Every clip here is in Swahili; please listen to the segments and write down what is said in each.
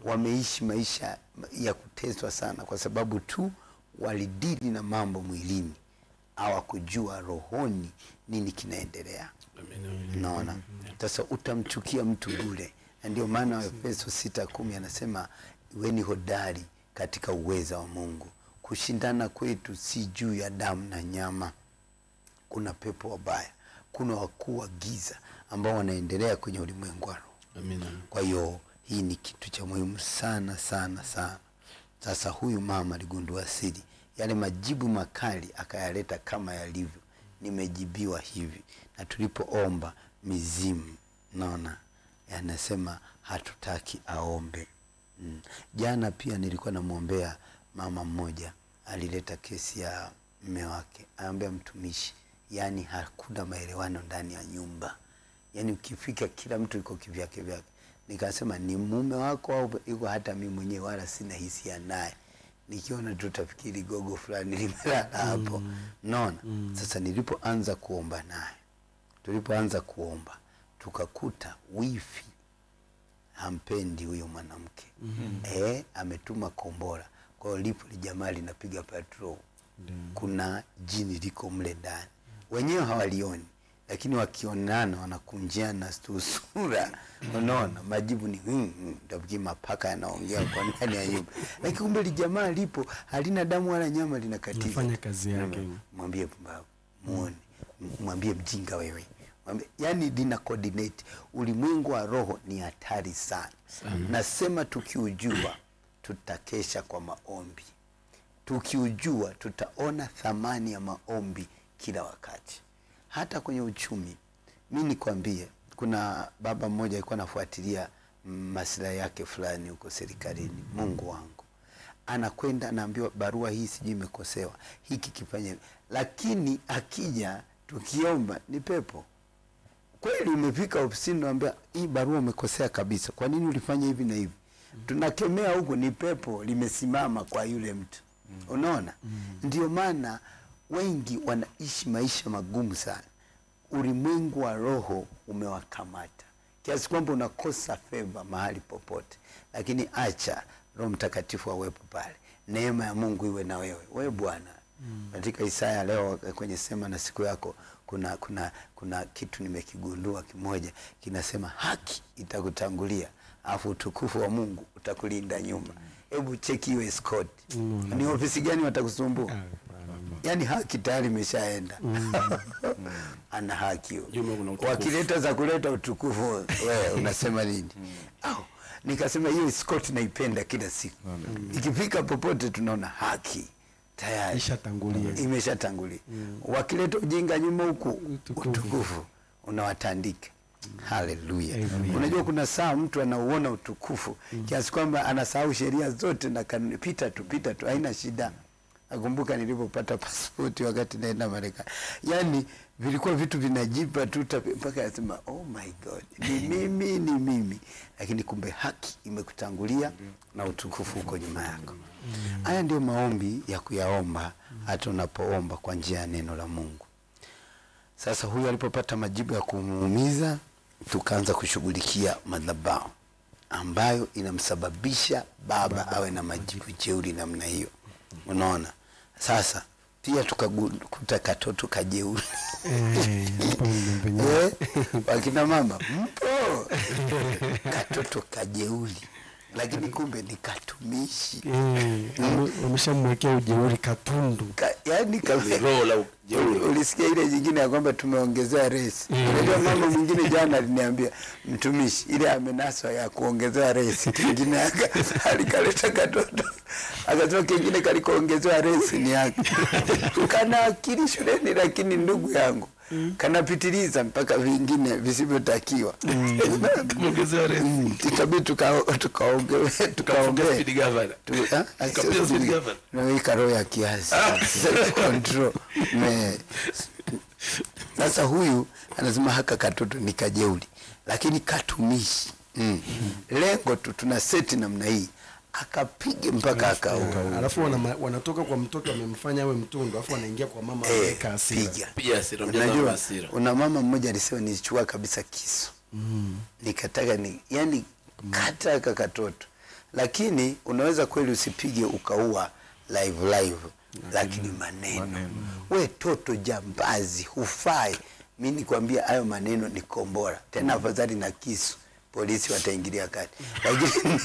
wameishi maisha ya kuteswa sana kwa sababu tu walidili na mambo mwilini hawakujua rohoni nini kinaendelea naona sasa utamchukia mtu bure na ndio maana waefeso sita kumi anasema weni hodari katika uweza wa mungu kushindana kwetu si juu ya damu na nyama kuna pepo wabaya kuna wakuu wa giza ambao wanaendelea kwenye ulimwengu wa roho Amina. kwa hiyo hii ni kitu cha muhimu sana sana sana sasa huyu mama aligundua siri yale majibu makali akayaleta kama yalivyo nimejibiwa hivi na tulipoomba mizimu naona anasema hatutaki aombe mm. jana pia nilikuwa namwombea mama mmoja alileta kesi ya mme wake aambia mtumishi yaani hakuna maelewano ndani ya nyumba yaani ukifika kila mtu iko kivyake vyake nikasema ni mume wako au iko hata mi mwenyewe wala sina hisia naye nikiona tu tafikiri gogo fulani limelala hapo naona sasa nilipoanza kuomba naye tulipoanza kuomba tukakuta wifi hampendi huyo mwanamke mm-hmm. e, ametuma kombora kwa hiyo lipo lijamaa linapiga patrol kuna jini liko mle ndani wenyewe hawalioni lakini wakionana wanakunjiana tu sura unaona majibu ni mm, mm, tafikiri mapaka yanaongea kwa ndani ya nyumba lakini kumbe lijamaa lipo halina damu wala nyama linakatiza Linafanya kazi yake. Mm, mwambie pumbavu muone M- mwambie mjinga wewe mwambie, yani lina coordinate ulimwengu wa roho ni hatari sana nasema tukiujua tutakesha kwa maombi tukiujua tutaona thamani ya maombi kila wakati hata kwenye uchumi mi nikwambie kuna baba mmoja alikuwa anafuatilia mm, maslahi yake fulani huko serikalini mungu wangu anakwenda anaambiwa barua hii sijui imekosewa hiki kifanye hivi. lakini akija tukiomba ni pepo kweli umefika ofisini naambia hii barua umekosea kabisa kwa nini ulifanya hivi na hivi tunakemea huku ni pepo limesimama kwa yule mtu unaona ndio maana wengi wanaishi maisha magumu sana ulimwengu wa roho umewakamata kiasi kwamba unakosa feva mahali popote lakini acha roho mtakatifu awepo pale neema ya mungu iwe na wewe wewe bwana katika isaya leo kwenye sema na siku yako kuna kuna kuna kitu nimekigundua kimoja kinasema haki itakutangulia alafu utukufu wa mungu utakulinda nyuma hebu cheki hiyo escort ni ofisi gani watakusumbua yaani haki tayari imeshaenda ana haki huyo. Nyuma kuna utukufu. wakileta za kuleta utukufu wewe unasema nini au nikasema hiyo escort naipenda kila siku ikifika popote tunaona haki tayari Ishatangulia. imeshatangulia wakileta ujinga nyuma huku Utukufu. utukufu unawatandika haleluya Amen. unajua kuna saa mtu anauona utukufu kiasi kwamba anasahau sheria zote na kanuni pita tu pita tu haina shida nakumbuka nilipopata pasipoti wakati naenda marekani yaani vilikuwa vitu vinajipa tu tapi- mpaka nasema oh my god ni mimi ni mimi lakini kumbe haki imekutangulia na utukufu uko nyuma yako haya ndio maombi ya kuyaomba hata unapoomba kwa njia ya neno la mungu sasa huyu alipopata majibu ya kumuumiza tukaanza kushughulikia madhabahu ambayo inamsababisha baba awe na majibu jeuri namna hiyo unaona sasa pia tukakuta katoto kajeuri Eh, hapo ndio penyewe. Eh, wakina mama mpo katoto kajeuri lakini kumbe ni katumishi Eh, wame- wameshamwekea ujeuri katundu Ka, yani kame, roho la ujeuri. ulisikia ile nyingine ya kwamba tumeongezewa resi unajua mama mwingine jana aliniambia mtumishi ile amenaswa ya kuongezewa resi kingine aka- alikaleta katoto akasema kingine kalikuongezewa resi ni yake kana akili shuleni lakini ndugu yangu kanapitiliza mpaka vingine visivyotakiwa Kuongezewa resi. Mm, itabidi tuka- tukaonge- tukaongee Speed governor. Tu- ah, ah, Kapiga sio speed speed- governor. naweka roho ya kiasi Self control. Me- sasa huyu anasema haka katoto ni kajeuli lakini katumishi mm. lengo tu tuna seti namna hii akapige mpaka akaua alafu wana, wanatoka kwa mtoto amemfanya awe mtundu alafu wanaingia kwa mama ameweka hasira piga Piga hasira, mjaza unajua hasira. una mama mmoja alisema nilichukua kabisa kisu nikataka ni yani kata aka katoto lakini unaweza kweli usipige ukaua live live lakini maneno, maneno. we toto jambazi hufai mi nikwambia hayo maneno ni kombora tena afadhali na kisu polisi wataingilia kati lakini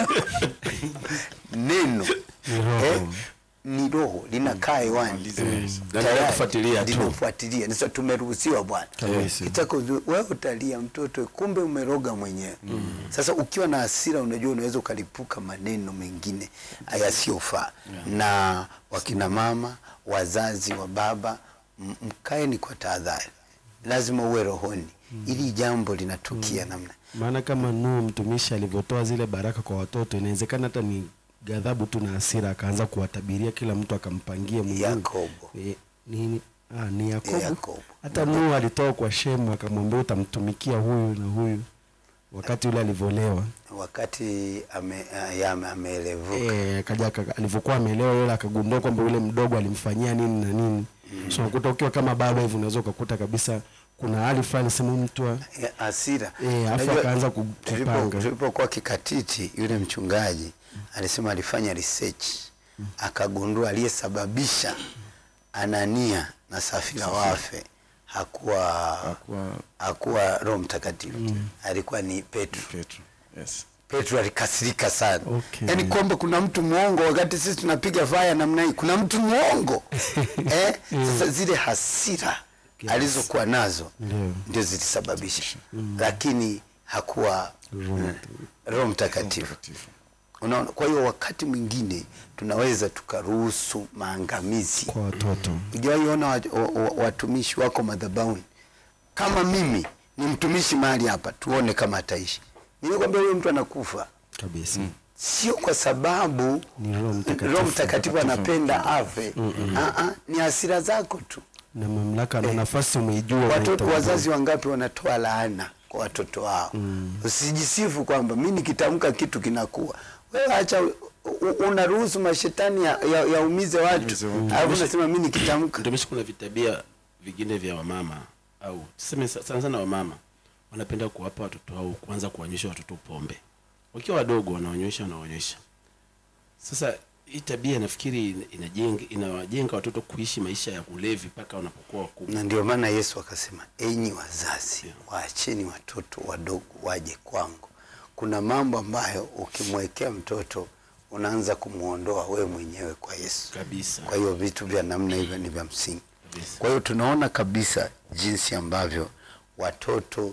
neno eh, ni roho linakaa hewani Na linakufuatilia tu. linafuatilia sasa tumeruhusiwa bwana Kabisa. kitaka ujue, wewe utalia mtoto kumbe umeroga mwenyewe sasa ukiwa na hasira unajua unaweza ukalipuka maneno mengine yasiyofaa na wakina mama wazazi wa baba m- mkaeni kwa tahadhari lazima uwe rohoni ili jambo linatukia namna maana kama Nuhu mtumishi alivyotoa zile baraka kwa watoto, inawezekana hata ni ghadhabu tu na hasira, akaanza kuwatabiria kila mtu akampangia mwingine. Yakobo. E, ni, ah, ni Yakobo. Yakobo. Hata Nuhu alitoa kwa Shemu akamwambia utamtumikia huyu na huyu, wakati ule alivyolewa wakati ame, ya, ame- ameelevuka Eh, akaja aka- alivyokuwa amelewa yule akagundua kwamba yule mdogo alimfanyia nini na nini so unakuta ukiwa kama baba hivi unaweza ukakuta kabisa kuna hali fulani sema huyu mtu wa- Ya, hasira Eh, afu Unajua, akaanza ku- tulipo- kupanga. tulipokuwa kikatiti yule mchungaji alisema alifanya research akagundua aliyesababisha anania na safira wafe hakuwa Hakuwa- hakuwa roho mtakatifu alikuwa ni petro Petro. Yes. petro alikasirika sana Okay. yaani kwamba kuna mtu mwongo wakati sisi tunapiga faya namna hii kuna mtu mwongo eh? sasa zile hasira Yes. alizokuwa nazo Ndio. ndio zilisababisha lakini hakuwa Roho mm, roho mtakatifu Mtakatifu. unaona kwa hiyo wakati mwingine tunaweza tukaruhusu maangamizi kwa watoto ujawahi ona wat- wa- wa- watumishi wako madhabahuni kama mimi ni mtumishi mahali hapa tuone kama ataishi nilikwambia huyo mtu anakufa kabisa sio kwa sababu Ni Roho Mtakatifu. Roho Mtakatifu anapenda afe Ah, ah, ni hasira zako tu na mamlaka na nafasi umeijua watoto unaitambua. wazazi wangapi wanatoa laana kwa watoto wao usijisifu kwamba mi nikitamka kitu kinakuwa wewe acha u- u- unaruhusu mashetani ya- ya- yaumize watu Yaumize watu. alafu unasema mi nikitamka Mtumishi, kuna vitabia vingine vya wamama au tuseme sa- sana sana wamama wanapenda kuwapa watoto wao kuanza kuwanyesha watoto pombe wakiwa wadogo, wanaonyesha wanaonyesha. Sasa hii tabia nafikiri ina- inajenga inawajenga watoto kuishi maisha ya ulevi mpaka wanapokuwa wakubwa. na ndio maana yesu akasema enyi wazazi waacheni watoto wadogo waje kwangu kuna mambo ambayo ukimwekea mtoto unaanza kumwondoa wewe mwenyewe kwa yesu Kabisa. kwa hiyo vitu vya namna hivyo ni vya msingi Kabisa. kwa hiyo tunaona kabisa jinsi ambavyo watoto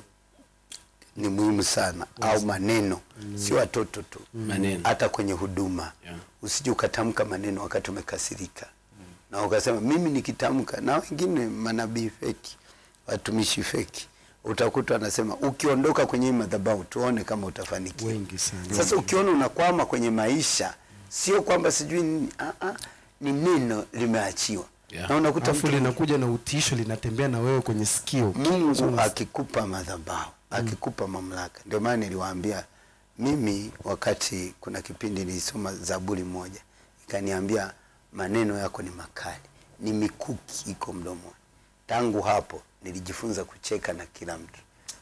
ni muhimu sana au maneno sio watoto tu Maneno. hata kwenye huduma Yeah. usije ukatamka maneno wakati umekasirika na ukasema mimi nikitamka na wengine manabii feki watumishi feki utakuta anasema ukiondoka kwenye hii madhabahu tuone kama utafanikiwa Wengi sana. sasa ukiona unakwama kwenye maisha sio kwamba sijui nini ah, ah, ni neno limeachiwa Yeah. na unakuta alafu mtu linakuja na utisho linatembea na wewe kwenye sikio Mungu akikupa madhabahu akikupa mamlaka, ndio maana niliwaambia mimi, wakati kuna kipindi nilisoma Zaburi moja ikaniambia maneno yako ni makali, ni mikuki iko mdomoni. Tangu hapo nilijifunza kucheka na kila mtu,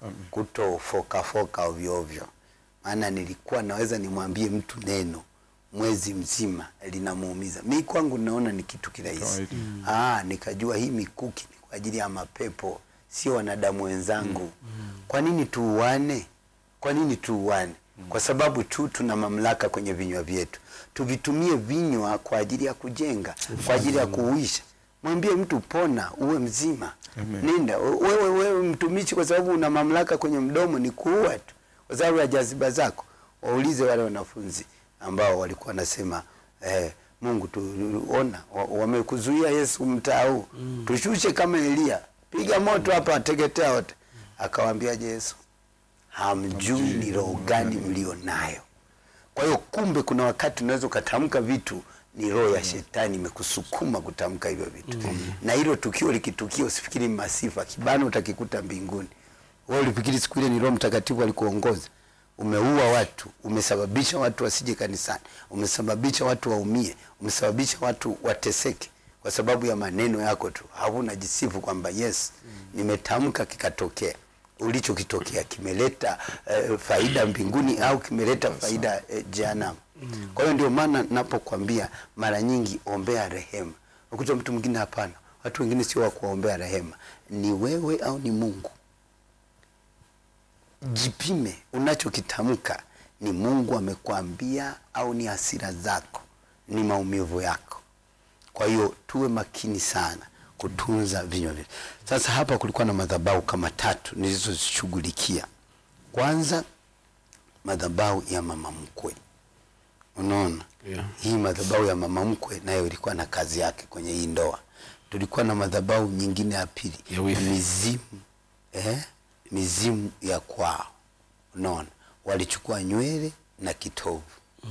kutofokafoka ovyo ovyo, maana nilikuwa naweza nimwambie mtu neno mwezi mzima linamuumiza. Mi kwangu naona ni kitu kirahisi. Kawaida. Ah, nikajua hii mikuki ni kwa ajili ya mapepo, sio wanadamu wenzangu. Kwa nini tuuane? Kwa nini tuuane? Kwa sababu tu tuna mamlaka kwenye vinywa vyetu. Tuvitumie vinywa kwa ajili ya kujenga, kwa ajili ya kuuisha. Mwambie mtu pona, uwe mzima. Amen. Nenda wewe, wewe mtumishi, kwa sababu una mamlaka kwenye mdomo, ni kuua tu kwa sababu ya jaziba zako. Waulize wale wanafunzi ambao walikuwa wanasema eh, Mungu tuona wamekuzuia Yesu mtaa huu tushushe kama Elia, piga moto hapa ateketea wote. Akawaambiaje Yesu? Hamjui ni roho gani mlio nayo. Kwa hiyo kumbe, kuna wakati unaweza ukatamka vitu ni roho ya shetani imekusukuma kutamka hivyo vitu na hilo tukio likitukia, usifikiri ni masifa, kibano utakikuta mbinguni. Wewe ulifikiri siku ile ni Roho Mtakatifu alikuongoza? Umeua watu, umesababisha watu wasije kanisani, umesababisha watu waumie, umesababisha watu wateseke kwa sababu ya maneno yako tu. Hauna jisifu kwamba yes, nimetamka kikatokea. ulichokitokea kimeleta eh, faida mbinguni au kimeleta faida eh, jehanamu. Kwa hiyo ndio maana napokwambia mara nyingi ombea rehema. Ukuta mtu mwingine hapana, watu wengine sio wa kuombea rehema, ni wewe au ni Mungu. Jipime unachokitamka, ni Mungu amekwambia au ni hasira zako, ni maumivu yako. Kwa hiyo tuwe makini sana kutunza vinywa vyetu. Sasa hapa kulikuwa na madhabahu kama tatu nilizozishughulikia. Kwanza madhabahu ya mama mkwe, unaona Yeah. hii madhabahu ya mama mkwe nayo ilikuwa na kazi yake kwenye hii ndoa. Tulikuwa na madhabahu nyingine ya pili Ya wifi. mizimu eh, mizimu ya kwao, unaona walichukua nywele na kitovu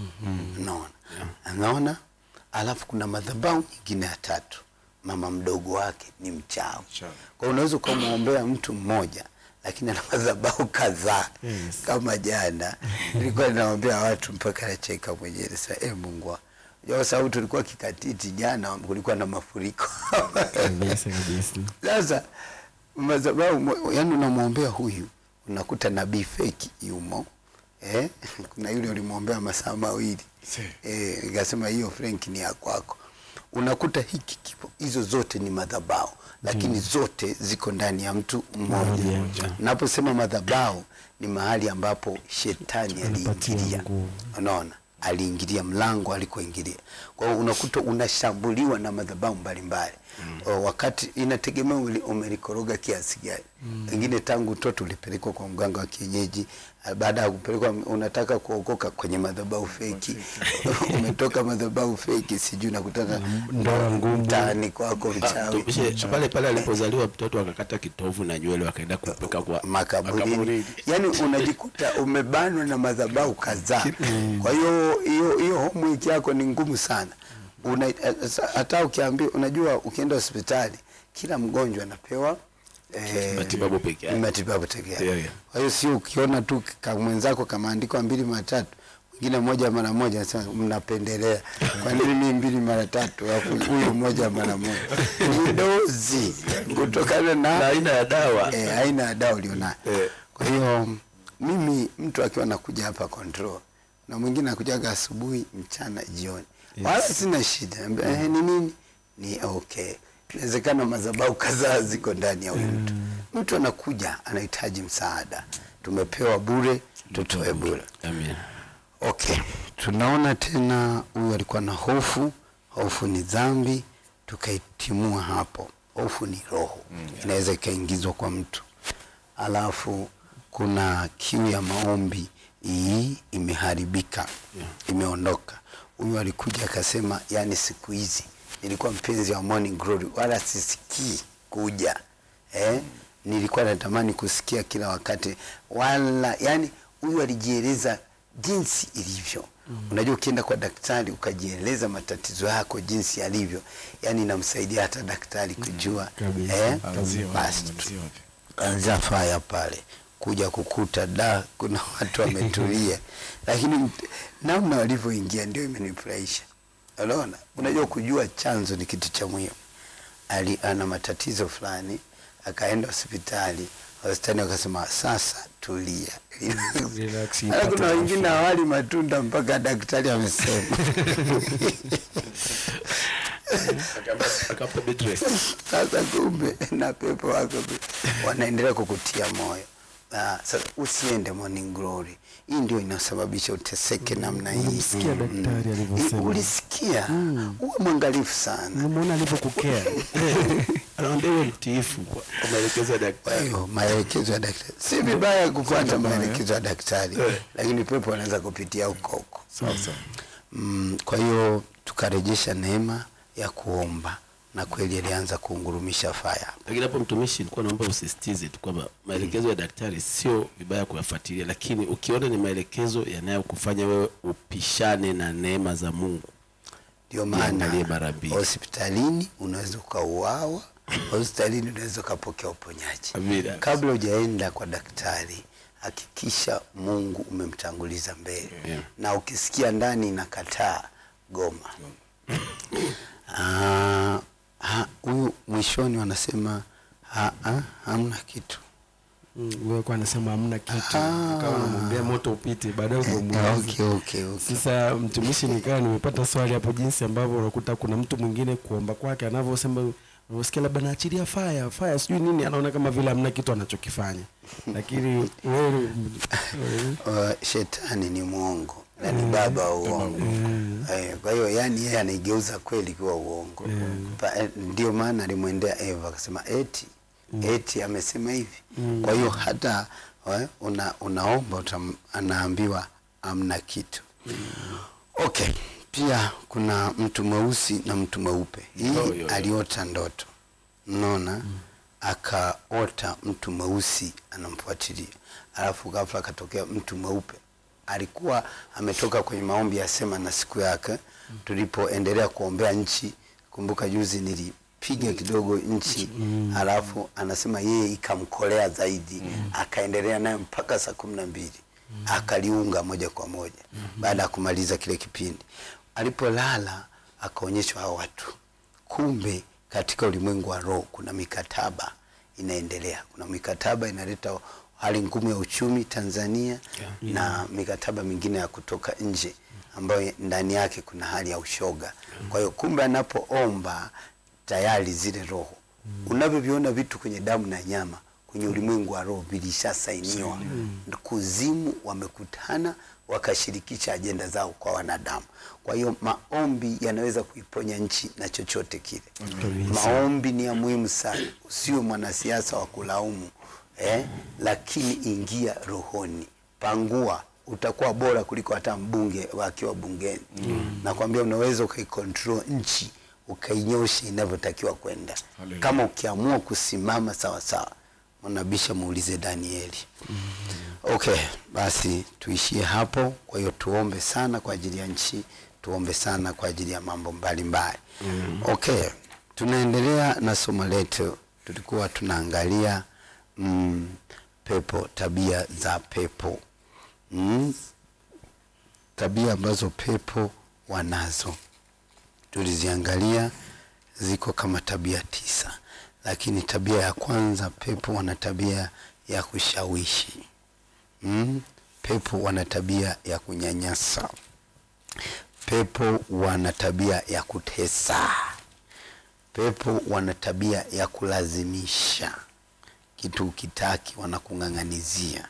unaona unaona, alafu kuna madhabahu nyingine ya tatu, mama mdogo wake ni mchawi. Mchawi. Kwa hiyo unaweza ukamwombea mtu mmoja lakini ana madhabahu kadhaa Yes. kama jana nilikuwa ninaombea watu mpaka nacheka mwenyewe sasa, eh, Mungu wangu. Unajua kwa sababu tulikuwa kikatiti jana, kulikuwa na mafuriko kabisa kabisa sasa madhabahu mo- yaani unamwombea huyu unakuta nabii feki yumo eh? kuna yule ulimwombea masaa mawili Si. eh, nikasema hiyo Frank ni ya kwako unakuta hiki kipo hizo zote ni madhabahu lakini zote ziko ndani ya mtu mmoja Mmoja. naposema madhabahu ni mahali ambapo shetani Anapatia aliingilia nguvu. unaona aliingilia mlango alikoingilia kwa hiyo unakuta unashambuliwa na madhabahu mbalimbali mm. wakati inategemea uli- umelikoroga kiasi gani wengine tangu utoto ulipelekwa kwa mganga wa kienyeji ah, baada ya kupelekwa unataka kuokoka kwenye madhabahu feki umetoka madhabahu feki sijui nakutana ndoa ngumu. mtaani kwako Ah, mchawi tupishe, pale pale alipozaliwa mtoto akakata kitovu na nywele wakaenda kupeka kwa makaburini yani unajikuta umebanwa na madhabahu kadhaa kwa hiyo hiyo hiyo homework yako ni ngumu sana Una, eh, sa- hata ukiambia unajua ukienda hospitali kila mgonjwa anapewa eh, Matibabu peke yake. matibabu peke yake Yeah, yeah. kwa hiyo sio ukiona tu ka mwenzako kamaandikwa mbili mara tatu mwingine moja mara moja nasema mnapendelea kwa nini mimi mbili mara tatu alafu huyu moja mara moja ni dozi kutokana na na aina ya dawa eh, aina ya dawa ulionayo. Eh. Kwa hiyo mimi mtu akiwa nakuja hapa control na mwingine anakujaga asubuhi, mchana, jioni, wala sina shida. Naambia, Eh, ni nini? Ni okay. Inawezekana madhabahu kadhaa ziko ndani ya huyu mtu. Mtu anakuja anahitaji msaada, tumepewa bure, tutoe bure. Amen. Okay, tunaona tena huyu alikuwa na hofu. Hofu ni dhambi, tukaitimua hapo. Hofu ni roho, inaweza ikaingizwa kwa mtu. Alafu kuna kiu ya maombi, hii imeharibika, imeondoka. Huyu alikuja akasema, yani siku hizi nilikuwa mpenzi wa Morning Glory, wala sisikii kuja eh? Nilikuwa natamani kusikia kila wakati, wala yani huyu alijieleza jinsi ilivyo. Unajua, ukienda kwa daktari ukajieleza matatizo yako jinsi yalivyo, yani inamsaidia hata daktari kujua kabisa. eh? Anzia wapi, Basi anzia wapi? anza faya pale kuja kukuta da kuna watu wametulia, lakini mt- namna walivyoingia ndio imenifurahisha. Unaona, unajua kujua chanzo ni kitu cha muhimu. Ali ana matatizo fulani, akaenda hospitali, hospitali wakasema sasa tulia, Relax, Hata kuna ipate wengine hawali matunda mpaka daktari amesema. Akampa bed rest. Sasa kumbe na pepo wako wanaendelea kukutia moyo. Ah, sasa usiende Morning Glory. Hii ndio inasababisha uteseke namna hii. Ulimsikia daktari alivyosema. Hii Ulisikia? Uwe mwangalifu sana. Umeona alivyokukea Anaambia uwe mtiifu kwa kwa maelekezo ya Kwa daktari. hiyo maelekezo ya daktari si vibaya kufuata maelekezo ya daktari, lakini pepo anaweza kupitia huko huko. sasa Mm, kwa hiyo tukarejesha neema ya kuomba na kweli alianza kuungurumisha faya. Lakini hapo mtumishi, nilikuwa naomba usisitize tu kwamba maelekezo ya daktari sio vibaya kuyafuatilia, lakini ukiona ni maelekezo yanayokufanya wewe upishane na neema za Mungu, Ndio Iangalie mara maana mbili. hospitalini unaweza ukauawa, hospitalini unaweza ukapokea uponyaji. Amina. Kabla hujaenda kwa daktari, hakikisha Mungu umemtanguliza mbele, Yeah. na ukisikia ndani inakataa, goma. Ah, ha- huyu mwishoni wanasema ha, ha, hamna kitu Mm, wewe kwa anasema hamna kitu akawa anamwambia moto upite baadaye Eh, ukamuuliza okay, okay, okay. sasa mtumishi nikawa nimepata swali hapo jinsi ambavyo unakuta kuna mtu mwingine kuomba kwake anavyosema unavyosikia labda naachilia faya faya sijui nini anaona kama vile hamna kitu anachokifanya lakini wewe Uh, shetani ni mwongo na ni baba wa uongo eh, kwa hiyo yani yeye anaigeuza kweli kuwa uongo Pa- eh, ndio maana alimwendea Eva akasema eti eti amesema hivi kwa hiyo hata eh, una, unaomba utam, anaambiwa amna kitu okay pia kuna mtu mweusi na mtu mweupe hii Oh, yo, yo. aliota ndoto mnaona akaota mtu mweusi anamfuatilia alafu ghafla akatokea mtu mweupe alikuwa ametoka kwenye maombi ya sema na siku yake tulipoendelea kuombea nchi kumbuka juzi nilipiga kidogo nchi alafu anasema yeye ikamkolea zaidi akaendelea nayo mpaka saa kumi na mbili akaliunga moja kwa moja baada ya kumaliza kile kipindi alipolala akaonyeshwa hao watu kumbe katika ulimwengu wa roho kuna mikataba inaendelea kuna mikataba inaleta hali ngumu ya uchumi tanzania na mikataba mingine ya kutoka nje ambayo ndani yake kuna hali ya ushoga kwa hiyo kumbe anapoomba tayari zile roho unavyoviona vitu kwenye damu na nyama kwenye ulimwengu wa roho vilishasainiwa kuzimu wamekutana wakashirikisha ajenda zao kwa wanadamu kwa hiyo maombi yanaweza kuiponya nchi na chochote kile maombi ni ya muhimu sana usiwe mwanasiasa wa kulaumu eh, lakini ingia rohoni pangua utakuwa bora kuliko hata mbunge wakiwa bungeni mm. nakwambia unaweza ukaikontrol nchi ukainyosha inavyotakiwa kwenda Hallelujah. kama ukiamua kusimama sawasawa mwanabisha muulize danieli okay basi tuishie hapo kwa hiyo tuombe sana kwa ajili ya nchi tuombe sana kwa ajili ya mambo mbalimbali mm. okay tunaendelea na somo letu tulikuwa tunaangalia mm, pepo tabia za pepo mm, tabia ambazo pepo wanazo tuliziangalia ziko kama tabia tisa lakini tabia ya kwanza pepo wana tabia ya kushawishi mm? pepo wana tabia ya kunyanyasa pepo wana tabia ya kutesa pepo wana tabia ya kulazimisha kitu ukitaki wanakung'ang'anizia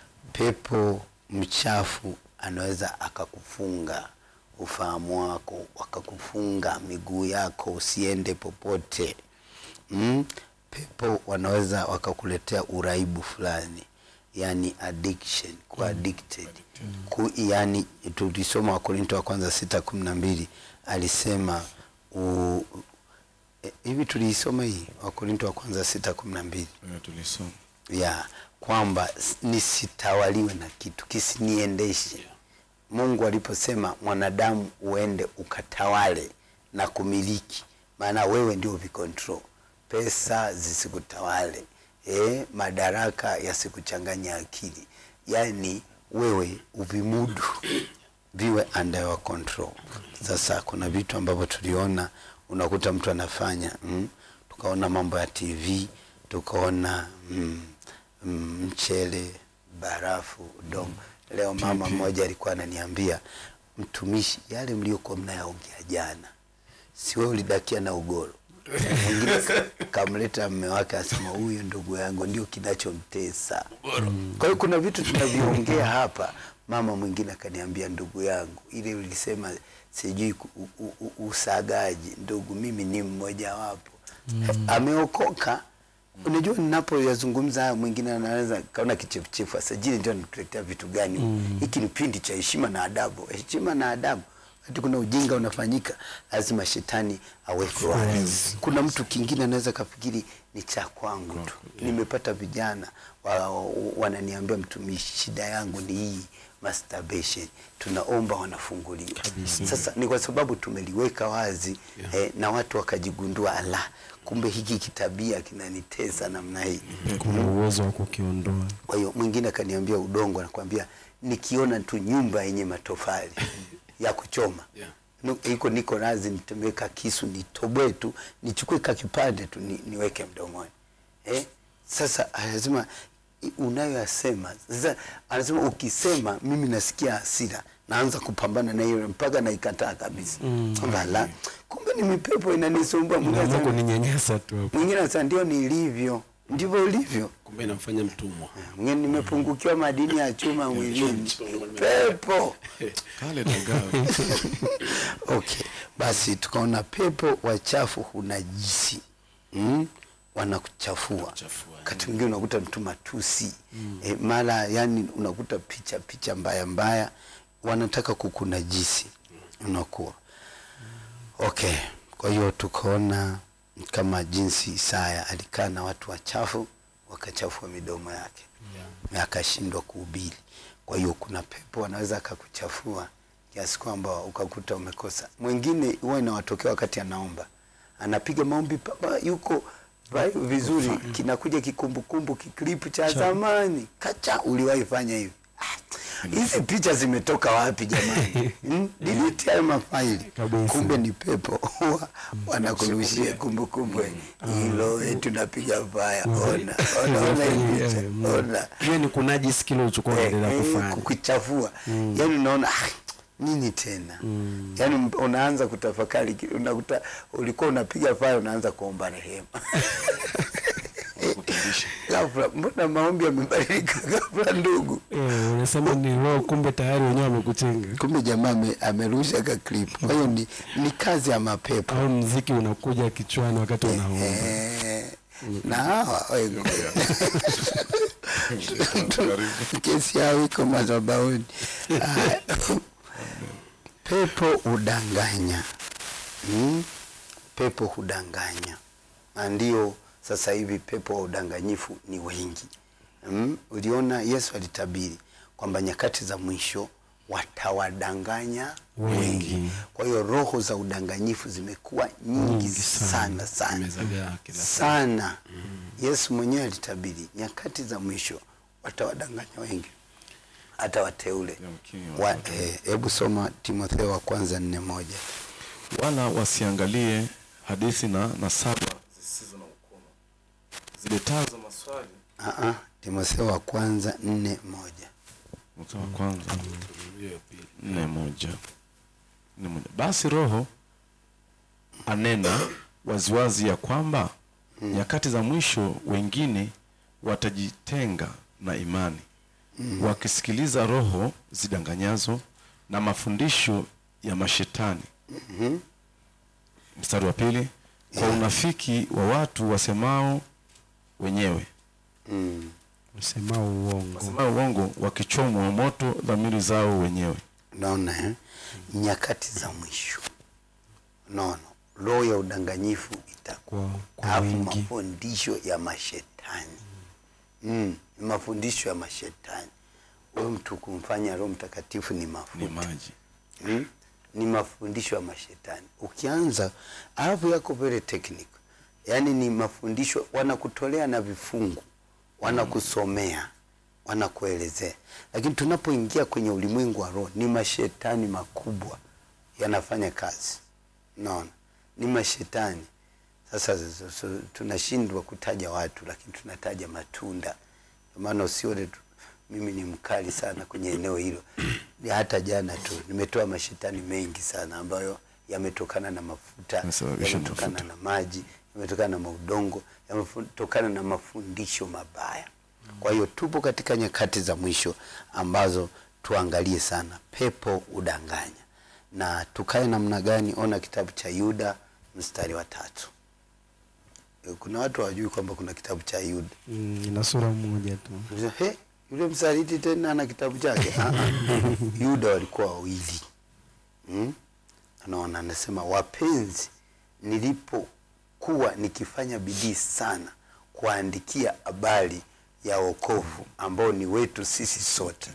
pepo mchafu anaweza akakufunga ufahamu wako wakakufunga miguu yako usiende popote mm? pepo wanaweza wakakuletea uraibu fulani yani addiction kuwa addicted Ku, yani tulisoma wakorinto wa kwanza sita kumi na mbili alisema u, e, hivi tuliisoma hii wakorinto wa kwanza sita kumi na mbili Eh, tulisoma ya kwamba s- nisitawaliwe na kitu kisiniendeshe mungu aliposema mwanadamu uende ukatawale na kumiliki maana wewe ndio vikontrol pesa zisikutawale e, madaraka yasikuchanganya akili yaani wewe uvimudu viwe under your control sasa kuna vitu ambavyo tuliona unakuta mtu anafanya mm, tukaona mambo ya tv tukaona mm, mm, mchele barafu udongo leo mama mmoja alikuwa ananiambia mtumishi yale mliokuwa mnayaongea jana si wewe ulidakia na ugoro mwingine ka- kamleta mme wake asema huyu ndugu yangu ndio kinachomtesa kwa hiyo kuna vitu tunaviongea hapa mama mwingine akaniambia ndugu yangu ile ulisema sijui ku- u- u- u- usagaji ndugu mimi ni mmoja wapo ameokoka unajua ninapoyazungumza haya mwingine anaweza kaona kichefuchefu asajili ndio natuletea vitu gani hiki ni pindi cha heshima na adabu heshima na adabu wakati kuna ujinga unafanyika lazima shetani awekwe wazi kuna mtu kingine anaweza kafikiri ni cha kwangu tu nimepata vijana wa, wa, wananiambia mtumishi shida yangu ni hii masturbation tunaomba wanafunguliwa sasa ni kwa sababu tumeliweka wazi Yeah. eh, na watu wakajigundua ala kumbe hiki kitabia kinanitesa namna hii kuna uwezo wa kukiondoa kwa hiyo mwingine akaniambia udongo anakwambia nikiona tu nyumba yenye matofali ya kuchoma Yeah. Nu- iko niko razi nitemeka kisu nitoboe tu nichukue ka kipande tu ni, niweke mdomoni eh? sasa lazima i- unayoyasema sasa anasema ukisema mimi nasikia hasira naanza kupambana na hiyo mpaka naikataa kabisa kwamba la kumbe ni mipepo inanisumbua Mwingine naamua anasema- kuninyanyasa tu hapo mwingine anasema ndio nilivyo ndivyo ulivyo kumbe inamfanya mtumwa mwingine nimepungukiwa madini ya chuma mwilini pepo kale dagawe okay basi tukaona pepo wachafu hunajisi mm? wanakuchafua Kuchafua, wakati mwingine unakuta mtu matusi mm. e, mara yani unakuta picha picha mbaya mbaya wanataka kukunajisi unakuwa okay kwa hiyo tukaona kama jinsi Isaya alikaa na watu wachafu wakachafua midomo yake na akashindwa kuhubiri. Kwa hiyo kuna pepo anaweza akakuchafua kiasi kwamba ukakuta umekosa. Mwingine huwa inawatokea wakati anaomba, anapiga maombi papa, yuko vai- vizuri, kinakuja kikumbukumbu kiklipu cha zamani, kacha, uliwahi fanya hivi. Ah, Hizi picha zimetoka wapi jamani? Hmm? Delete hayo mafaili. Kabisa. Kumbe ni pepo huwa wanakurushia kumbukumbu hilo, eh, tunapiga faya, ona ona ona hii picha, ona hiyo ni kunajisi kile ulichokuwa unaendelea Eh, eh, kufanya kukuchafua yani unaona ah, nini tena yani m- unaanza kutafakari ki- unakuta ulikuwa unapiga faya unaanza kuomba rehema ghafla mbona maombi yamebadilika ghafla ndugu Eh, unasema ni roho kumbe tayari wenyewe wamekuchenga kumbe jamaa ame- amerusha ka clip kwa hiyo ni, ni kazi ya mapepo au mziki unakuja kichwani wakati unaomba Eh, na hawa wengi. kesi yao iko madhabahuni. Ah, Pepo hudanganya mm? Pepo hudanganya, na ndio sasa hivi pepo wa udanganyifu ni wengi mm? Uliona Yesu alitabiri kwamba nyakati za mwisho watawadanganya wengi, Wengi. Kwa hiyo roho za udanganyifu zimekuwa nyingi, Nyingi sana. sana sana Zimezagaa kila sana yesu mwenyewe alitabiri nyakati za mwisho watawadanganya wengi hata wateule Yamkini Wa- eh, hebu soma timotheo wa kwanza nne moja wala wasiangalie hadithi na nasaba zisizo na ukomo ziletazo maswali Ah, ah, timotheo wa kwanza nne moja Mstari wa kwanza hiyo ya pili. nne moja nne moja basi roho anena waziwazi ya kwamba nyakati za mwisho wengine watajitenga na imani wakisikiliza roho zidanganyazo na mafundisho ya mashetani mstari wa pili kwa unafiki wa watu wasemao wenyewe mm. usemao uongo wasemao uongo wakichomwa moto dhamiri zao wenyewe naona eh? nyakati za mwisho naona roho ya udanganyifu itakuwa kwa, kwa alafu wingi mafundisho ya mashetani mm, ni mafundisho ya mashetani huyo mtu kumfanya roho mtakatifu ni mafuta ni maji mm? ni mafundisho ya mashetani ukianza alafu yako very technical yaani ni mafundisho wanakutolea na vifungu wanakusomea wanakuelezea lakini tunapoingia kwenye ulimwengu wa roho ni mashetani makubwa yanafanya kazi naona ni mashetani sasa so- so, tunashindwa kutaja watu lakini tunataja matunda Ndio maana usione tu mimi ni mkali sana kwenye eneo hilo hata jana tu nimetoa mashetani mengi sana ambayo yametokana na mafuta Yanasababisha yametokana mafuta. na maji yametokana na maudongo yametokana na mafundisho mabaya kwa hiyo tupo katika nyakati za mwisho ambazo tuangalie sana pepo udanganya na tukae namna gani ona kitabu cha yuda mstari wa tatu Eh, kuna watu hawajui kwamba kuna kitabu cha yuda mm, ina sura moja tu Unasema, "He, yule msaliti tena ana kitabu chake Ah, ah. yuda walikuwa wawili hmm? anaona anasema wapenzi nilipokuwa nikifanya bidii sana kuandikia habari ya wokovu ambao ni wetu sisi sote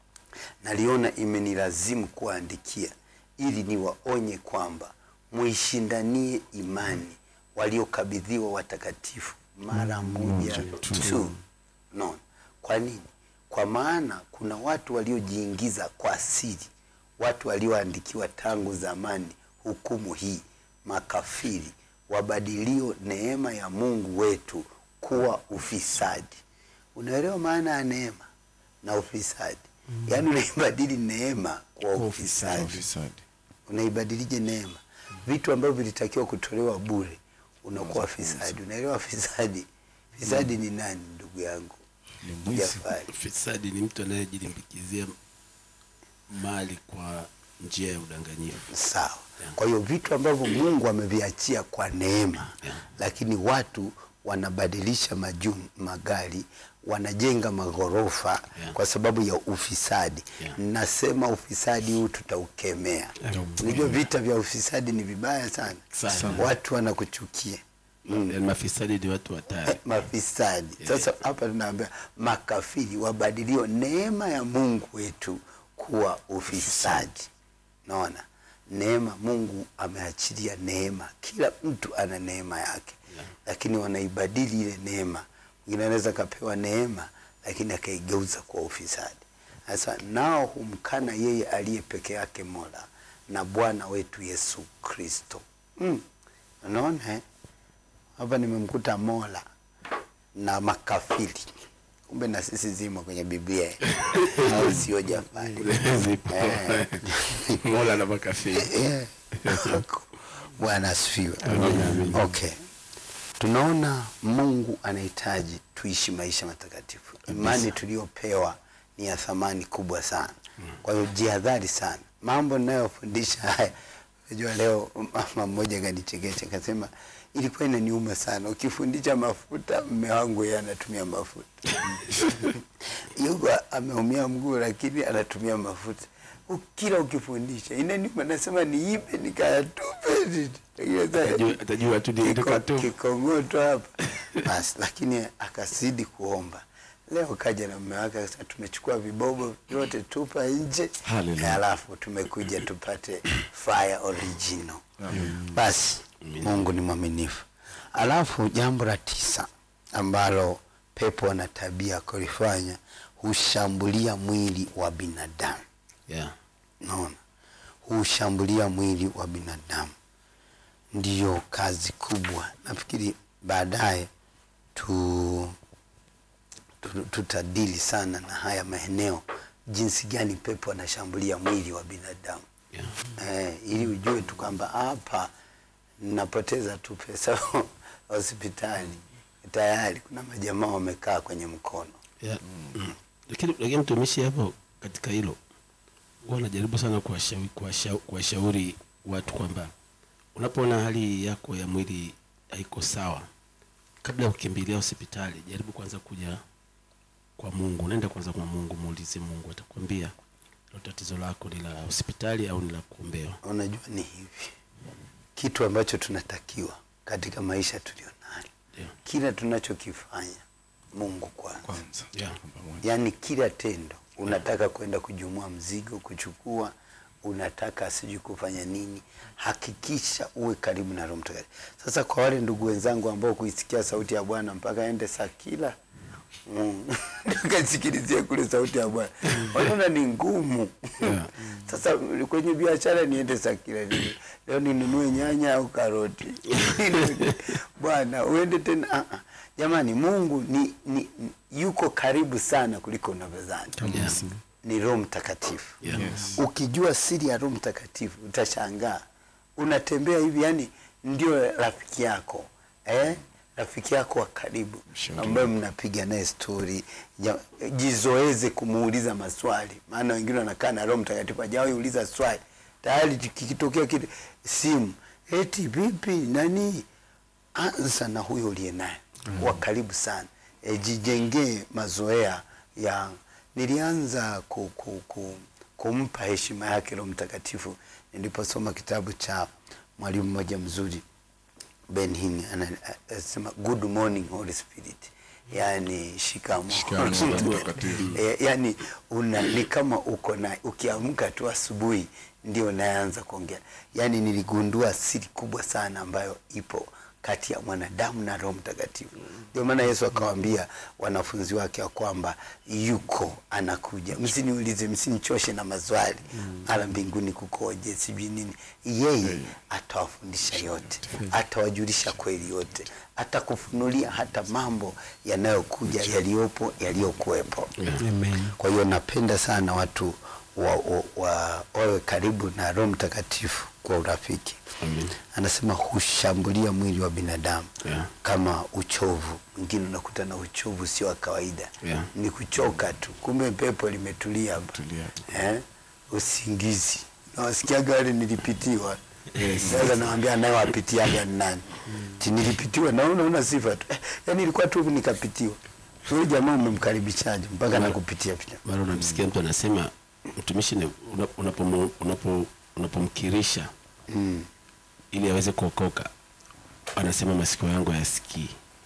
naliona imenilazimu kuwaandikia ili niwaonye kwamba muishindanie imani waliokabidhiwa watakatifu mara moja tu no. kwa nini kwa maana kuna watu waliojiingiza kwa siri watu walioandikiwa tangu zamani hukumu hii makafiri wabadilio neema ya mungu wetu kuwa ufisadi unaelewa maana ya neema na ufisadi yaani unaibadili neema kwa ufisadi Ufisadi. unaibadilije neema vitu ambavyo vilitakiwa kutolewa bure unakuwa fisadi unaelewa fisadi fisadi ni nani ndugu yangu Ni mwizi. Jafari Fisadi ni mtu anayejilimbikizia mali kwa njia ya udanganyifu. sawa kwa hiyo vitu ambavyo mungu ameviachia kwa neema Yeah. lakini watu wanabadilisha majum, magari wanajenga maghorofa Yeah. kwa sababu ya ufisadi Yeah. nasema ufisadi huu tutaukemea unajua vita vya ufisadi ni vibaya sana Sana. watu wanakuchukia Yaani mafisadi ni watu hatari. mafisadi sasa hapa tunaambia makafiri wabadilio neema ya mungu wetu kuwa ufisadi naona neema mungu ameachilia neema kila mtu ana neema yake Yeah. lakini wanaibadili ile neema mwingine anaweza akapewa neema lakini akaigeuza kwa ufisadi sasa nao humkana yeye aliye peke yake mola na bwana wetu yesu kristo mm. unaona eh? hapa nimemkuta mola na makafiri kumbe na sisi zimo kwenye biblia au sio jafari Zipo. Eh. Mola na makafiri. Eh. bwana asifiwe okay tunaona mungu anahitaji tuishi maisha matakatifu imani tuliyopewa ni ya thamani kubwa sana kwa hiyo jihadhari sana mambo ninayofundisha haya unajua leo mama mmoja kanichekesha akasema ilikuwa inaniuma sana ukifundisha mafuta mme wangu yeye anatumia mafuta yuko ameumia mguu lakini anatumia mafuta U- kila ukifundisha inaniuma nasema niipe nikayatupe Lakini sasa- Atajua- Atajua tu ni Kiko- kutoka tu. kikongoto hapa basi lakini akazidi kuomba leo kaja na mume wake akasema tumechukua vibobo vyote tupa nje Hallelujah. alafu tumekuja tupate fire original basi mungu ni mwaminifu alafu jambo la tisa ambalo pepo ana tabia kulifanya hushambulia mwili wa binadamu Yeah. naona hushambulia mwili wa binadamu ndiyo kazi kubwa nafikiri baadaye tu, tu, tutadili sana na haya maeneo jinsi gani pepo anashambulia mwili wa binadamu Yeah. eh, ili ujue tu kwamba hapa napoteza tu pesa hospitali tayari kuna majamaa wamekaa kwenye mkono Yeah. Mm. Lakini lakini mtumishi hapo katika hilo huwa anajaribu sana kuwashauri kuwasha- kuwashauri watu kwamba unapoona hali yako ya mwili haiko sawa, kabla ya kukimbilia hospitali, jaribu kwanza kuja kwa Mungu. Unaenda kwanza kwa Mungu, muulize Mungu, atakwambia hilo tatizo lako ni la hospitali au ni la kuombewa. unajua ni hivi kitu ambacho tunatakiwa katika maisha tulionayo Ndio. kila tunachokifanya mungu kwanza Kwanza. Yeah. Pamoja. yaani kila tendo unataka kwenda kujumua mzigo kuchukua unataka sijui kufanya nini hakikisha uwe karibu na roho mtakatifu sasa kwa wale ndugu wenzangu ambao kuisikia sauti ya bwana mpaka ende sakila mm. tukasikilizie kule sauti ya bwana wanaona ni ngumu sasa kwenye biashara niende sakila ni- leo ninunue nyanya au karoti bwana uende tena ah, ah. jamani mungu ni, ni, ni yuko karibu sana kuliko unavyodhani Yeah. ni roho mtakatifu Yeah. Yes. ukijua siri ya roho mtakatifu utashangaa unatembea hivi yani ndio rafiki yako eh? rafiki yako wa karibu Mshauri. ambaye mnapiga naye stori Ja- jizoeze kumuuliza maswali maana wengine wanakaa na roho mtakatifu ajawahi uliza swali tayari kikitokea kitu simu eti vipi nani anza na huyo uliye naye wa karibu sana e, jijengee mazoea ya nilianza ku, ku, ku, kumpa heshima yake roho mtakatifu niliposoma kitabu cha mwalimu mmoja mzuri Ben Hinn ana- anasema good morning Holy Spirit, yani shikamo Shikamo, Roho Mtakatifu. e, yani una, ni kama uko na ukiamka tu asubuhi ndio naanza kuongea. Yani niligundua siri kubwa sana ambayo ipo kati ya mwanadamu na roho mtakatifu ndio maana yesu akawaambia wanafunzi wake ya kwamba yuko anakuja msiniulize msinichoshe na maswali ala mbinguni kukoje sijui nini yeye atawafundisha yote atawajulisha kweli yote atakufunulia hata mambo yanayokuja yaliyopo yaliyokuwepo Amen. kwa hiyo napenda sana watu wa, wa, wa, wawe karibu na roho mtakatifu kwa urafiki Amen. anasema hushambulia mwili wa binadamu Yeah. kama uchovu mwingine unakuta na uchovu sio wa kawaida Yeah. ni kuchoka tu kumbe pepo limetulia hapa Tulia. eh? usingizi nawasikiaga wale nilipitiwa sasa nawambia anayewapitiaga ni nani ti nilipitiwa naona una sifa tu eh, yani ilikuwa tu nikapitiwa huyu jamaa umemkaribishaje mpaka nakupitia pia mara unamsikia mtu anasema mtumishi ni- una- unapomu- unapo- unapomkirisha mm. ili aweze kuokoka anasema masikio yangu hayasikii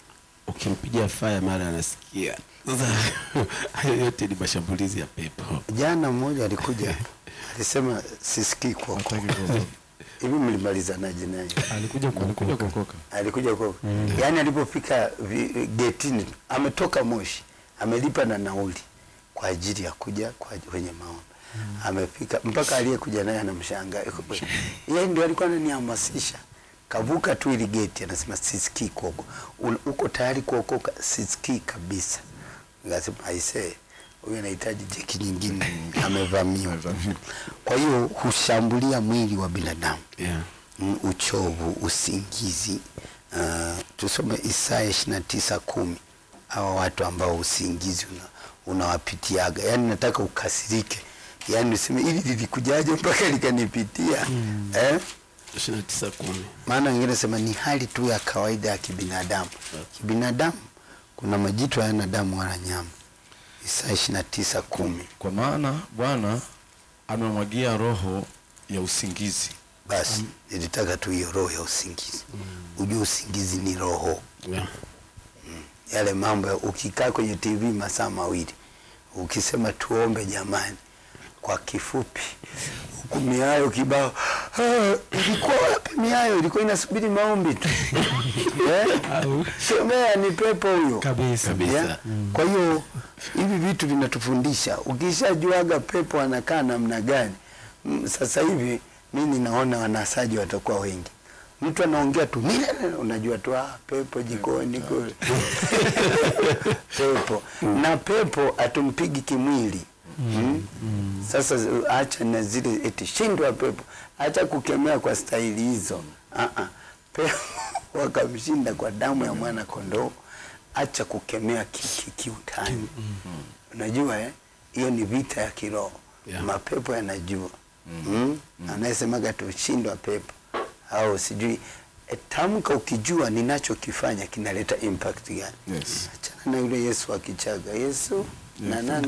ukimpiga faya mara anasikia sasa hayo yote ni mashambulizi ya pepo jana mmoja alikuja alisema sisikii kuokoka Hataki kuokoka. hivi mlimalizanaje naye alikuja Alikuja kuokoka kuokoka. alikuja kwa yaani alipofika vi- getini ametoka moshi amelipa na nauli kwa ajili ya kuja kwa kwenye maombi amefika mpaka aliyekuja naye anamshangaa yeye ndio alikuwa ananihamasisha kavuka tu ili geti anasema sisikii kuokoka Un- uko tayari kuokoka sisikii kabisa nikasema aisee huyu anahitaji jeki nyingine amevamiwa Amevamiwa. kwa hiyo hushambulia mwili wa binadamu yeah. mm, uchovu, usingizi. Uh, tusome Isaya ishirini na tisa kumi hawa watu ambao usingizi una, unawapitiaga, yaani nataka ukasirike, yaani useme ili lilikujaje mpaka likanipitia eh? ishirini na tisa kumi Maana wengine sema ni hali tu ya kawaida ya kibinadamu. Kibinadamu kuna majitu hayana damu wala nyama. Isaya ishirini na tisa kumi. Kwa maana Bwana amemwagia roho ya usingizi. Basi nilitaka tu hiyo roho ya usingizi, ujue usingizi ni roho yeah. yale mambo ya ukikaa kwenye TV masaa mawili ukisema tuombe jamani, kwa kifupi, huku miayo kibao. "Ah, Ilikuwa wapi miayo? Ilikuwa inasubiri maombi tu eh? Semea ni pepo huyo kabisa Kabisa. Yeah? Kwa hiyo hivi vitu vinatufundisha, ukishajuaga pepo anakaa namna gani. Mm, Sasa hivi mi ninaona wanasaji watakuwa wengi, mtu anaongea tu nile, unajua tu ah, pepo jikoni kule pepo na pepo atumpigi kimwili mm. Sasa acha na zile eti shindwa pepo, acha kukemea kwa staili hizo ah -ah. Pepo wakamshinda kwa damu ya mwana kondoo, acha kukemea ki- ki- kiutani unajua eh? hiyo ni vita ya kiroho Yeah. mapepo yanajua mm. anayesemaga tushindwa pepo au sijui e, tamka ukijua ninachokifanya kinaleta impact gani Yes. achana na yule yesu akichaga yesu na nani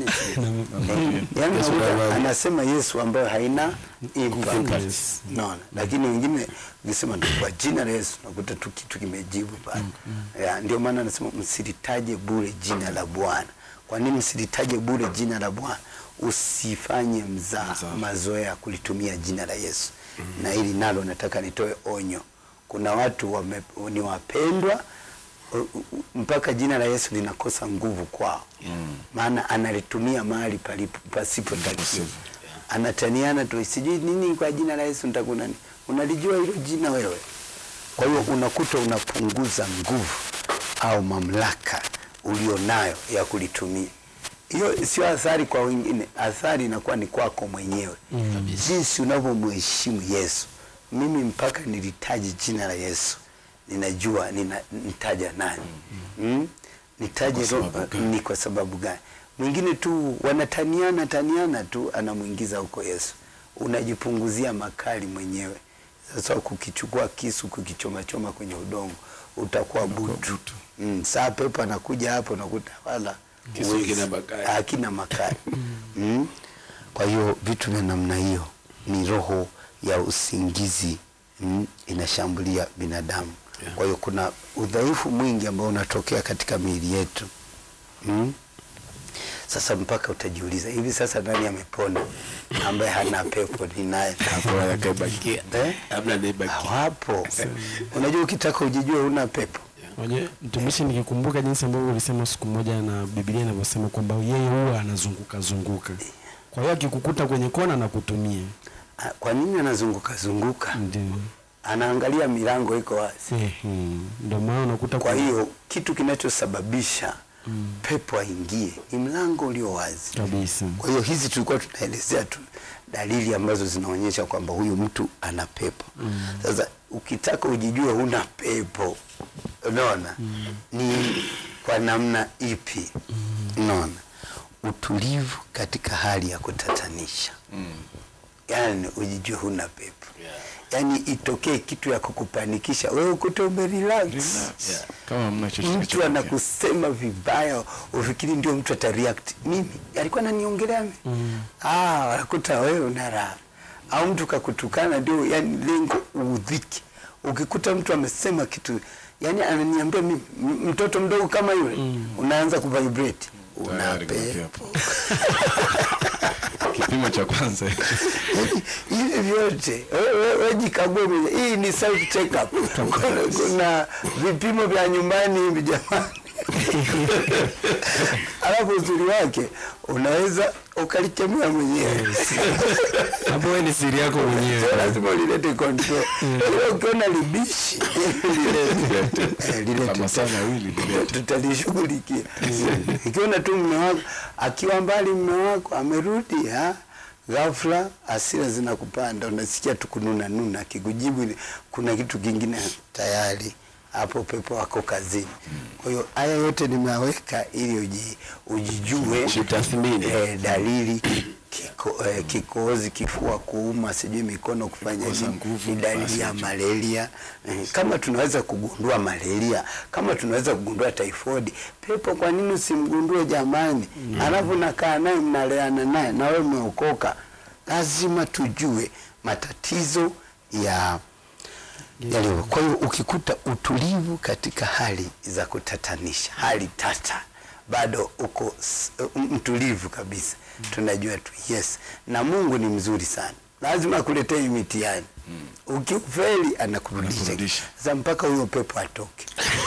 Yesu yani baba. anasema yesu ambayo haina impact Yes. naona lakini wengine ukisema tu kwa jina la yesu nakuta tu kitu kimejibu pale Ya, ndio maana anasema msilitaje bure jina la bwana kwa nini msilitaje bure jina la bwana usifanye mzaa Mzaha. mazoea kulitumia jina la yesu na hili nalo nataka nitoe onyo kuna watu wame, ni wapendwa u- u- mpaka jina la yesu linakosa nguvu kwao maana analitumia mahali palipo pasipotakiwa anataniana tu sijui nini kwa jina la yesu nitakunani unalijua hilo jina wewe kwa hiyo unakuta unapunguza nguvu au mamlaka ulionayo ya kulitumia hiyo sio athari kwa wengine athari inakuwa ni kwako mwenyewe mm. jinsi unavyomheshimu yesu mimi mpaka nilitaje jina la yesu ninajua nina, nitaja nani mm. nitaje Kwa ro- sababu gani? ni kwa sababu gani mwingine tu wanataniana taniana tu anamwingiza huko yesu unajipunguzia makali mwenyewe sasa kukichukua kisu kukichomachoma kwenye udongo utakuwa butu mm, saa pepo anakuja hapo nakuta wala Kisu huwezi. hakina makali. hakina makali mm. kwa hiyo vitu vya namna hiyo ni roho ya usingizi mm, inashambulia binadamu Yeah. kwa hiyo kuna udhaifu mwingi ambao unatokea katika miili yetu mm. Sasa mpaka utajiuliza hivi sasa nani amepona ambaye hana pepo ni naye Hapo yakabakia. eh? Hamna anayebaki. Hawapo. Unajua ukitaka ujijue una pepo Unajua mtumishi, nikikumbuka jinsi ambavyo ulisema siku moja na Biblia inavyosema kwamba yeye huwa anazunguka zunguka, kwa hiyo akikukuta kwenye kona na kutumia Ah, kwa nini anazunguka zunguka? ndio Anaangalia milango iko wazi. Ehe, ndio maana unakuta Kwa kuna- hiyo kitu kinachosababisha pepo aingie ni mlango ulio wazi. kabisa Kwa hiyo hizi tulikuwa tunaelezea tu dalili ambazo zinaonyesha kwamba huyu mtu ana pepo. Sasa ukitaka ujijue huna pepo, unaona ni kwa namna ipi? Unaona utulivu katika hali ya kutatanisha, yaani ujijue huna pepo yaani itokee kitu ya kukupanikisha wewe ukute umerelax Yeah. kama hamna chochote mtu kilichotokea. anakusema vibaya ufikiri ndio mtu atareact mimi alikuwa ananiongelea mimi mm. ah wanakuta wewe una raha au mtu kakutukana ndio yani lengo uudhiki ukikuta mtu amesema kitu yani ananiambia mimi m- mtoto mdogo kama yule mm. unaanza kuvibrate una Tayari kuna pepo kipimo cha kwanza Yaani, hivi vyote we- we- we jikague mwenyewe. hii ni self check up kuna, kuna vipimo vya nyumbani hivi jamani alafu uzuri wake unaweza ukalikemea mwenyewe hapo wewe ni siri yako mwenyewe Sio lazima ulilete control Ila ukiona libishi lilete. Eh, lilete. La masaa mawili lilete. tutalishughulikia ikiona tu mme wako akiwa mbali mme wako amerudi ha ghafla hasira zinakupanda unasikia tu kununa nuna akikujibu ni- kuna kitu kingine tayari hapo pepo wako kazini kwa hiyo haya yote nimeweka ili uji, ujijue Jitathmini. eh, dalili kiko, eh, kikohozi kifua kuuma sijui mikono kufanya Kukosa nini nguvu, ni dalili basi ya hicho. malaria eh, kama tunaweza kugundua malaria kama tunaweza kugundua typhoid pepo kwa nini usimgundue jamani alafu nakaa naye mnaleana naye na wewe umeokoka lazima tujue matatizo ya yaliyo. Kwa hiyo ukikuta utulivu katika hali za kutatanisha, hali tata, bado uko s- mtulivu kabisa, tunajua tu yes, na Mungu ni mzuri sana, lazima akuletee hii mitihani ukifeli anakurudisha Anakurudisha. sasa mpaka huyo pepo atoke.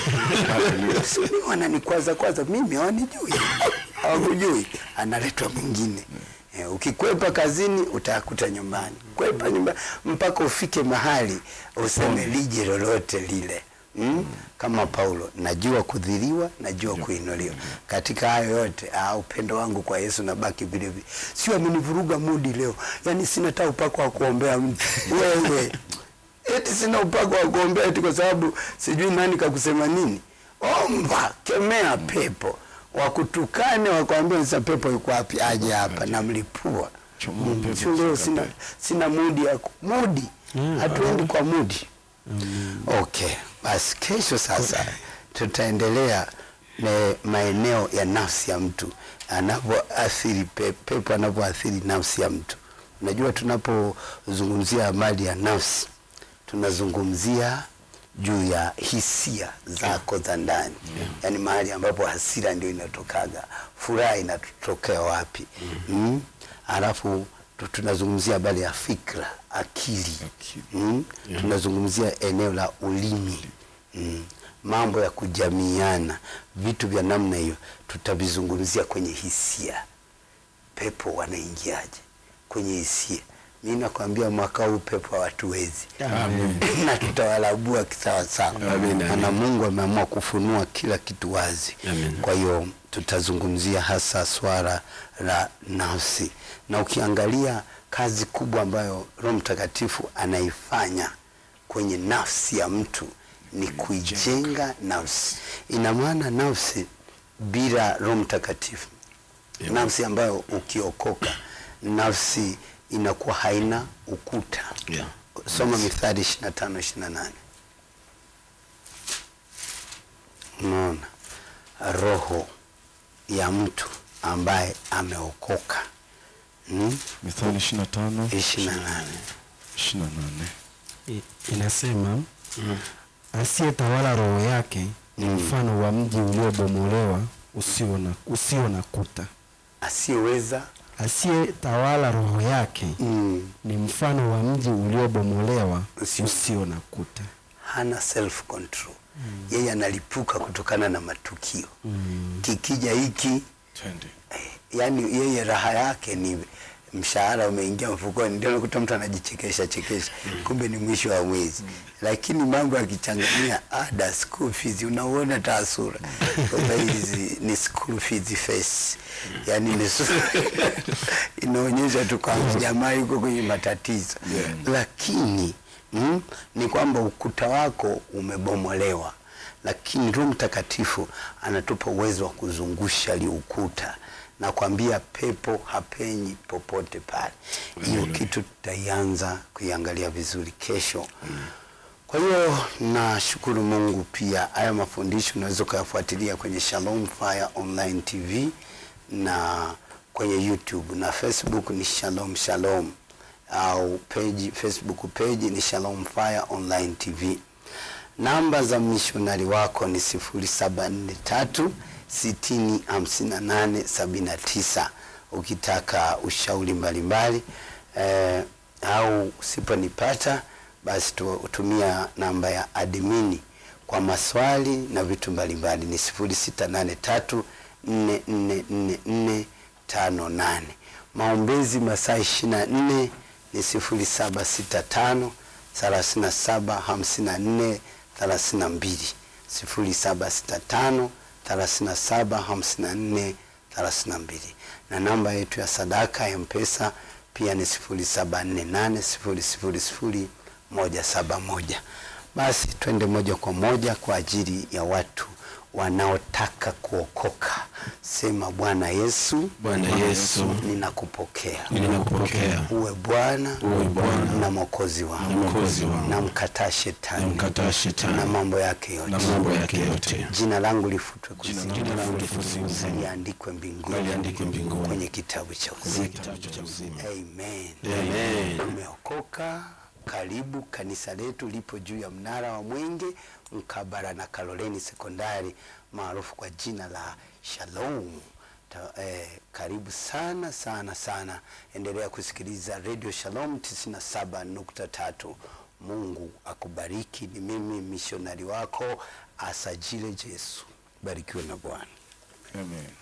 Mimi wananikwaza kwaza, mimi hawanijui, hawakujui, analetwa mwingine. Eh, ukikwepa kazini utakuta nyumbani, kwepa nyumbani mpaka ufike mahali useme lije lolote lile mm? Kama Paulo, najua kudhiliwa, najua kuinuliwa. Katika hayo yote ah, upendo wangu kwa Yesu nabaki vile vile. Sio amenivuruga mudi leo, yaani sina hata upako wa kuombea mtu wewe eti sina upako wa kuombea eti kwa sababu sijui nani kakusema nini. Omba, kemea pepo, wakutukane wakwambia sasa pepo yuko wapi, aje hapa, namlipua. Chomoa Mm, pepo sio leo katika sina, pepo. sina mudi ya ku- mudi, hatuendi kwa mudi. Okay, basi kesho sasa tutaendelea na maeneo ya nafsi ya mtu anavyoathiri pe- pepo anavyoathiri nafsi ya mtu. Unajua, tunapozungumzia habari ya nafsi tunazungumzia juu ya hisia zako za ndani, yaani mahali ambapo hasira ndio inatokaga, furaha inatokea wapi? mm. Alafu tu- tunazungumzia habari ya fikra, akili, Akili. mm. tunazungumzia eneo la ulimi mm. mambo ya kujamiana, vitu vya namna hiyo tutavizungumzia kwenye hisia. Pepo wanaingiaje kwenye hisia? Mi nakwambia mwaka huu pepo hawatuwezi na tutawalabua kisawasawa, Amen, maana amen. Mungu ameamua kufunua kila kitu wazi. Amen. Kwa hiyo tutazungumzia hasa swala la nafsi, na ukiangalia kazi kubwa ambayo Roho Mtakatifu anaifanya kwenye nafsi ya mtu ni kuijenga nafsi. Ina maana nafsi bila Roho Mtakatifu, Yeah. nafsi ambayo ukiokoka, nafsi inakuwa haina ukuta. Yeah. Soma Mithali 25 28. Unaona roho ya mtu ambaye ameokoka mm? Mithali 25 28 28 I- inasema asiyetawala roho yake ni mfano wa mji uliobomolewa usio na, usio na kuta asiyeweza asiyetawala roho yake mm, ni mfano wa mji uliobomolewa Usio- usio na kuta. hana self control yeye analipuka kutokana na matukio kikija hiki Twende. eh, yani yeye raha yake ni mshahara umeingia mfukoni, ndio unakuta mtu anajichekesha chekesha, kumbe ni mwisho wa mwezi. Lakini mambo yakichangania ada, school fees, unauona tasura kwamba hizi ni school fees face, yani ni su- inaonyesha tu kwamba jamaa yuko kwenye matatizo lakini mm, ni kwamba ukuta wako umebomolewa lakini Roho Mtakatifu anatupa uwezo wa kuzungusha li ukuta na kwambia pepo hapenyi popote pale. Hiyo kitu tutaianza kuiangalia vizuri kesho. Kwa hiyo nashukuru Mungu pia, haya mafundisho unaweza ukayafuatilia kwenye Shalom Fire Online TV na kwenye YouTube na Facebook ni Shalom Shalom au page, Facebook page ni Shalom Fire Online TV. Namba za mishonari wako ni 0743 60 58 79 ukitaka ushauri mbalimbali eh, au usiponipata basi tu- tumia namba ya admini kwa maswali na vitu mbalimbali ni 0683 444458 maombezi masaa 24 ni 0765 37 54 32 0765 37 54 32 na namba yetu ya sadaka ya mpesa pia ni 0748 000 basi twende moja kwa moja kwa ajili ya watu wanaotaka kuokoka sema bwana yesu Bwana Yesu, ninakupokea ninakupokea uwe bwana Uwe Bwana na mwokozi wangu na Mwokozi wangu. namkataa shetani Namkataa shetani na mambo yake yote na mambo yake yote. jina langu lifutwe kuzimu Jina langu lifutwe kuzimu. liandikwe mbinguni Liandikwe mbinguni. kwenye kitabu cha Kwenye uzima kitabu cha uzima. amen Amen. umeokoka karibu kanisa letu lipo juu ya mnara wa mwenge mkabara na karoleni sekondari maarufu kwa jina la shalom Ta, eh, karibu sana sana sana endelea kusikiliza radio shalom 97.3 mungu akubariki ni mimi mishonari wako asajile jesu barikiwe na bwana Amen.